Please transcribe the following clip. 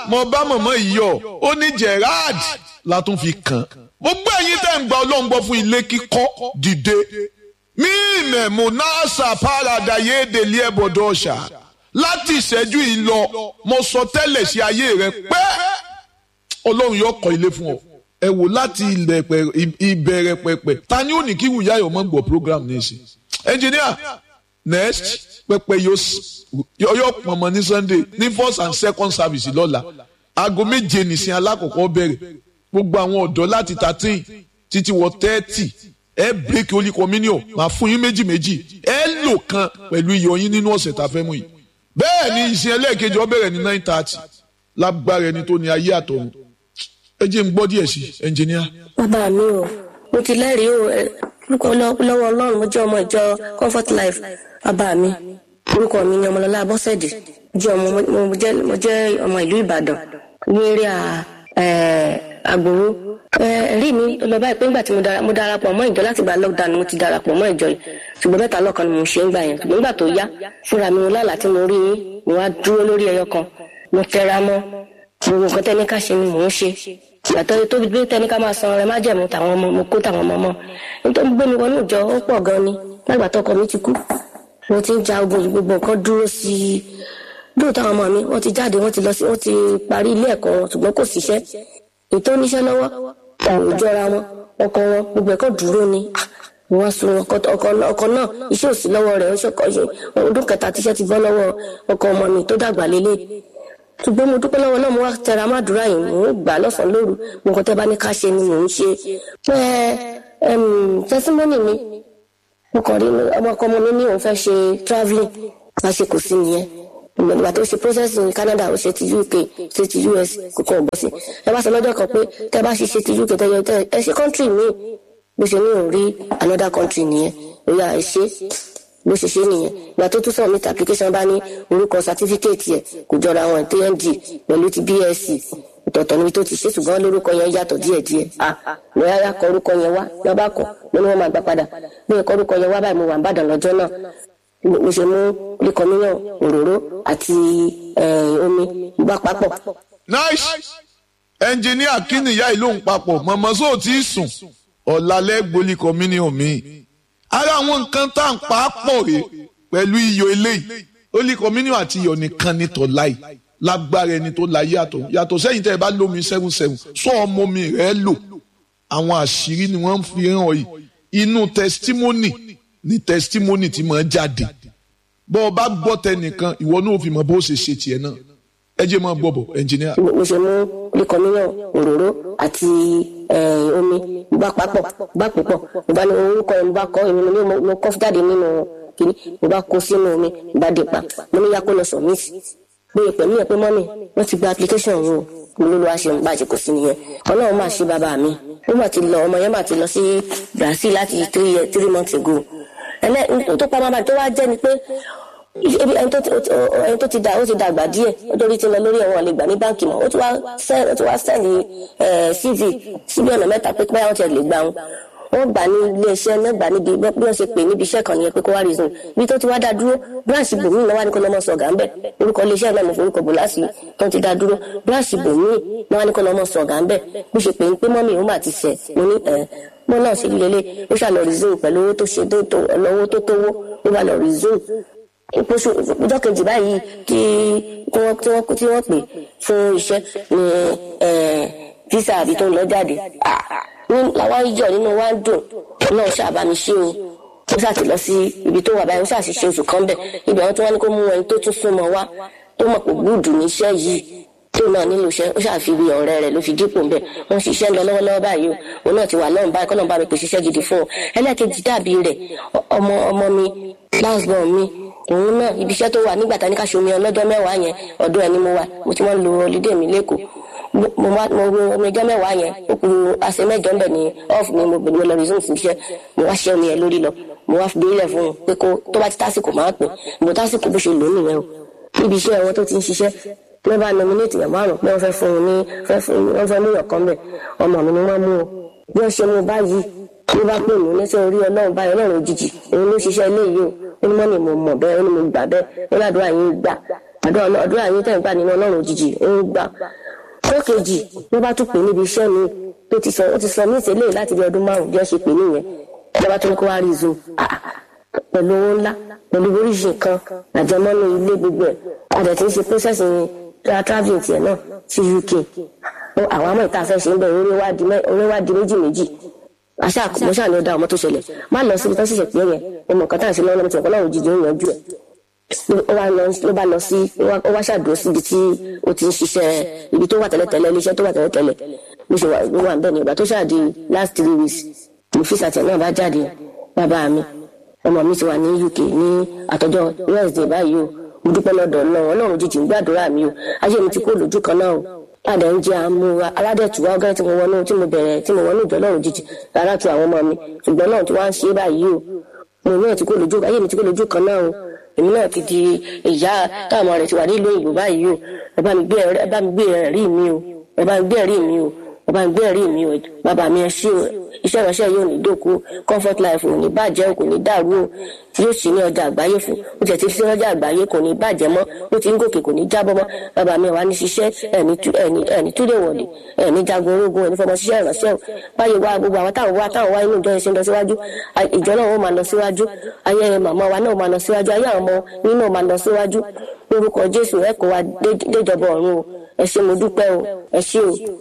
mo bá mọ̀mọ́ yìí yọ ó ní Gerard la tún fi kàn gbogbo ẹ̀yin tẹ́ ń gba ọlọ́run gbọ́ fún ilé kíkọ́ dìde mí mẹ̀mú náàsà pàràdà yéèdèlé ẹ̀bọ̀dọ̀ ọ̀ṣà láti ìṣẹ́jú yìí lọ mo sọ tẹ́lẹ̀ sí ayé rẹ pé ọlọ́run yóò kọ́ ilé fún ọ ẹ wò láti ìbẹ̀rẹ̀ pẹ̀pẹ̀ ta ni ó ní kí wùyá yọ̀ mọ́ gbọ́ program ní ìsìn engineer next pẹpẹ yóò pọnmọ ní sunday ní first and second service lọ́la aago méje nìsín alákọ̀ọ́kọ́ bẹ̀rẹ̀ gbogbo àwọn ọ̀dọ́ láti thirteen títí wọ thirty ẹ break holy communion máa fún yín méjì méjì ẹ lò kan pẹ̀lú iyọ̀ yín nínú ọ̀sẹ̀ tá a fẹ́ mú yìí bẹ́ẹ̀ ni ìsìn ẹlẹ́ẹ̀kejì ó bẹ̀rẹ̀ ní nine thirty lágbára ẹni tó ní ayé àtọ̀run ẹ jẹ́ n gbọ́ díẹ̀ sí ẹnjìníà. bàbá mi o mo ti lẹ́rìí o orúkọ lọ́wọ́ ọlọ́run mo jẹ́ ọmọ ìjọ comfort life bàbá mi orúkọ mi ni ọmọlọ́lá abọ́sẹ̀dì jẹ́ ọmọ mo jẹ́ ọmọ ìlú ìbàdàn ní eré àgbòrò ẹ̀rí mi lọ báyìí pé ńgbà tí mo darapọ̀ mọ́ ìjọ láti gba lockdown mo ti darapọ̀ mọ́ ìjọ yìí ṣùgbọ́n mẹ́ta lọ́kan ni mo ṣe ń gbà yẹn ṣùgbọ́n nígbà tó yá fúnra mi lálàá tí mo rí yín mo wá dúró lórí ẹyọ kan mo tẹra mọ́ gbogbo nǹkan tẹ́ni ká ṣe ni mò ń ṣe ìgbàtọ́ tó bí tẹ́ni ká máa san ọrẹ má jẹ̀mú tàwọn ọmọ mo kó tàwọn ọmọ mọ́ nítorí gbé mi wọnú ìjọ ó pọ̀ gan ni lágbàtọ́ ọkọ mi ti kú mo ti ń ja ogun gbogbo nǹkan dúró sí i lóòótọ́ àwọn ọmọ mi wọ́n ti jáde wọ́n ti lọ sí wọ́n ti parí ilé ẹ̀kọ́ wọn ṣùgbọ́n kò síṣẹ́ ètò oníṣẹ́ lọ́wọ́ kò jọra wọn ọkọ wọn gbogbo ẹ̀kọ́ dúró ni wọ́n sun ọkọ náà iṣẹ́ òsì lọ́wọ́ rẹ̀ ọdún kẹta tíṣẹ́ ti bọ́ lọ́wọ́ ọkọ ọmọ mi tó dàgbà lélẹ̀ ṣùgbọ́n mo dúpẹ́ lọ́wọ́ náà mo wá tẹra má dúrà yìí mò ń gbà lọ́sàn-án lóru mo kàn tẹ́ bá ní ká ṣe ni mò ń ṣe pé tẹsímọ́nì mi mo kàn rí ọmọ ọkọ ọmọ mi ní òun fẹ́ ṣe travelling bá ṣe kò sí nìyẹn ìgbà tó ṣe process ní Canada ó ṣe ti UK ṣe ti US kò kàn bọ́ sí ẹ bá sọ lọ́jọ́ kan pé tẹ́ bá ṣe ṣe ti UK tẹ́yọ tẹ́ ẹ ṣe country míì bó ṣe ní òun rí another country nìyẹn ó yà ẹ ṣe bó ṣe ṣe nìyẹn ìgbà tó tún submit application bá ní orúkọ certificate yẹ kò jọra wọn TND pẹ̀lú ti BSc ọ̀tọ̀ọ̀tọ̀ níbi tó ti ṣe ṣùgbọ́n lórúkọ yẹn yàtọ̀ díẹ̀díẹ̀ ah mo yára kọ orúkọ yẹn wá lọ́ba kọ mo ní wọ́n máa gbà padà bí ẹ̀kọ́ orúkọ yẹn wá báyìí mo wà ń bàdàn lọ́jọ́ náà mo ṣe mú líkọmíyàn òróró àti omi gbà papọ̀. nice ẹnjìníà kí nìyá ìlú ń papọ̀ mọ̀mọ́ sóò tí ì sùn ọ̀làlẹ́ gbolí communion mi ara àwọn nǹkan tá à ń pa á pọ̀ rè pẹ̀lú iyọ̀ eléyìí holy communion àti iyọ̀ nìkan ní tọ́láì lágbára ẹni tó la yàtọ̀ yàtọ̀ sẹ́yìn tẹ́ ẹ bá lómi seven seven sọ ọmọ mi rẹ̀ lò àwọn àṣírí ni wọ́n fi hàn yìí inú testimony ni testimony ti máa jáde bọ́ ọ bá gbọ́ tẹnìkan ìwọ náà fi mọ bó ṣe ṣe tiẹ̀ náà ẹ jẹ́ máa gbọ́ bọ̀ ẹnjìníà. mo ṣe mú líkọmíyàn òróró àti omi gbà papọ̀ gbà púpọ̀ mo bá ní orúkọ yẹn mo bá kọ́ èmi mo kọ́ jáde nínú kìíní mo bá kó sínú omi mo bá dé pa mo ní yakó lọ sọ mí sí pé pẹ̀lú ẹ̀ pé mọ́mì wọ́n ti gba application wo mo ló lọ́wọ́ ṣe ń bàjẹ́ kò sí nìyẹn ọlọ́run máa ṣe bàbá mi ó mà ti lọ ọmọ yẹn mà ti lọ sí Brazil láti three years three months ago ẹlẹ́ tó pa máa tó wá jẹ́ ni pé ẹni tó ti dà ó ti dàgbà díẹ̀ ó torí ti lọ lórí ẹ̀wọ̀n lè gbà ní báǹkì mọ́ ó ti wá sẹ́ẹ̀lì CV síbi ọ̀nà mẹ́ta pé pé àwọn ti lè gbà wọn wọ́n gbà ní iléeṣẹ́ náà gbà níbi bí wọ́n ṣe pè níbi iṣẹ́ kan nìyẹn pé kó wá reason bí tó ti wá dá dúró branch bòmíì náà wá ní kó lọ́mọ sọ̀gà ń bẹ̀ orúkọ iléeṣẹ́ náà mo forúkọ bò láti tó ti dá dúró branch bòmíì náà wá ní kó lọ́mọ sọ̀gà ń bẹ̀ bó ṣe pè ń pé mọ́mì òun mà ti ṣẹ̀ mo ní ẹ̀ mo náà ṣe lélẹ̀ ó ṣàlọ́ reason pẹ̀lú owó tó ṣe owó tó tówó ó bá lọ reason ìpòṣù ọjọ́ kejì báyìí kí wọ́n tí wọ́n tí wọ́n pè fún iṣẹ́ ní visa àbí tó ń lọ jáde ní làwọn ìjọ nínú wa ń dùn náà ṣàbámi ṣe o ó ṣàti lọ sí ibi tó wà báyìí ó ṣàṣìṣe oṣù kan bẹ̀ ibẹ̀ wọn tí wọ́n ní kó mú ẹni tó tún súnmọ́ wá tó mọ̀ pé gbúdù níṣẹ́ yìí tó náà nílò iṣẹ́ ó ṣàfiwé ọ̀rẹ́ rẹ̀ ló fi dípò ńbẹ̀ wọ́n ṣiṣẹ́ ń lọ lọ́wọ́lọ́wọ́ báyìí o òun náà ti wà lọ́run báyìí kọ́nà bá mi pèsè iṣẹ́ gidi fún ọ ẹlẹ́ẹ̀kejì dàbí rẹ̀ ọmọ ọmọ mi last born mi òun náà ibi iṣẹ́ tó wà nígbà tá ní ká ṣomi ọlọ́jọ́ mẹ́wàá yẹn ọ̀dọ̀ ẹ̀ ni mo wà mo ti wọ́n lo holiday mi lẹ́kọ̀ọ́ mo wá mo wo omi ọjọ́ mẹ́wàá yẹn ó kù àṣẹ mẹ́jọ ńbẹ̀ ní off ni mo gbèdúró lọ resume fún iṣẹ́ mo wá ṣẹ́ omi yẹn lórí lọ mo wá fi bílẹ̀ fún un pé kó tó bá ti tásìkò máa pè mo tásìkò bó ṣe lò ó nìyẹn o níbi iṣẹ́ wọn tó ti ń ṣiṣẹ́ wọ́n bá nominate yàn márùn pé wọ́n fẹ́ fún un ní fẹ́ fún un wọ́n fẹ́ mú yàn kan bẹ̀ ọmọ mi ni wọ́n mú o bí wọ́n ṣe mú báyìí ló bá pè mí lẹ́sẹ̀ orí ọlọ́run báyìí ọlọ́run òjijì òun ló ṣiṣẹ́ eléyìí o ó ní mọ́ni mo mọ̀ bẹ́ẹ̀ ó ní mo gbà bẹ́ẹ̀ ó ládùúrà yín gbà àdúrà àdúrà yín tẹ̀ ń gbà nínú ọlọ́run òjijì ó ń gbà ọjọ́ kejì ló bá tún pè níbi iṣẹ́ mi tó ti sọ ó ti sọ mí ìṣẹ̀lẹ̀ láti bí ọdún márùn-ún bí wọ́n ṣe pè nìyẹn ìjọba tó ní kó wá rí zoom pẹ̀lú owó ńlá pẹ̀lú oríṣi nǹkan àjẹmọ́nú ilé gbogbo ẹ̀ àdẹ̀ tí ń ṣe process travelling tiẹ̀ náà sí UK àwọn àmọ́ ìta fẹ́ ṣe ń bẹ̀ orí wá di méjì méjì àṣà mo ṣáà ní ó dá ọmọ tó ṣẹlẹ̀ má lọ síbi tó ṣẹ̀ṣẹ̀ pé yẹn ọmọ kan tá à ń ṣe lọ́wọ́ lọ́mọ tí ọ̀pọ̀ náà òjijì ń yanjú ẹ̀ ló bá lọ sí ó wá ṣàdúró síbi tí ó ti ń ṣiṣẹ́ ibi tó wà tẹ́lẹ̀tẹ́lẹ̀ iléeṣẹ́ tó wà tẹ́lẹ̀tẹ́lẹ̀ bó ṣe wà ń bẹ̀ ní ìgbà tó ṣáàdì last three weeks mo fi sàtẹ̀ náà bá jáde bàbá mi ọmọ mi ti wà ní UK ní àtọ́jọ́ Wednesday báyìí o mo dúpẹ́ lọ́dọ̀ náà ọlọ́run jíjìn gbàdúrà mi o ayé mi ti kó lójú kan náà o padà ń jẹ àmúra aládẹ̀tùwá ọgá tí mo wọnú tí mo bẹ̀rẹ̀ tí mo wọnú ìjọ ọlọ́run jíjìn rárá tu àwọn ọmọ mi ṣùgbọ́n náà tí wọ́n á ṣe báyìí o mo náà ti kó lójú ayé mi ti kó lójú kan náà o èmi náà ti di ìyá táwọn ọmọ rẹ̀ ti wà nílùú òyìnbó báyìí o ẹ bá mi gbé ẹ̀rí mi o ẹ bá mi gbé ẹ̀rí mi o ẹ bá mi gbé ẹ̀rí mi o bàbá mi ẹ ṣé o iṣẹ́ ìránṣẹ́ yóò ní dòkú comfort life ò ní bàjẹ́ kò ní dàrú o yóò sì ní ọjà àgbáyé fún ó tiẹ̀ ti fi ọjà àgbáyé kò ní bàjẹ́ mọ́ ó ti ń gòkè kò ní jábọ́ mọ́ bàbá mi wà ní ṣiṣẹ́ ẹ̀ní túlẹ̀ wọ̀lẹ̀ ẹ̀ní jagun ológun ẹ̀ní fọmọ ṣiṣẹ́ ìránṣẹ́ o báyìí wá gbogbo àwọn táwọn wá táwọn wá inú ìjọ ìṣẹ́ ń lọ síwájú ìjọ náà ó máa lọ síwájú ayé màmá wa náà máa lọ síwájú ayé àwọn ọmọ yín náà máa lọ síwájú lórúkọ Jésù ẹ kó wa déjọba ọ̀run o ẹ ṣé mo dúpẹ́ o ẹ ṣé o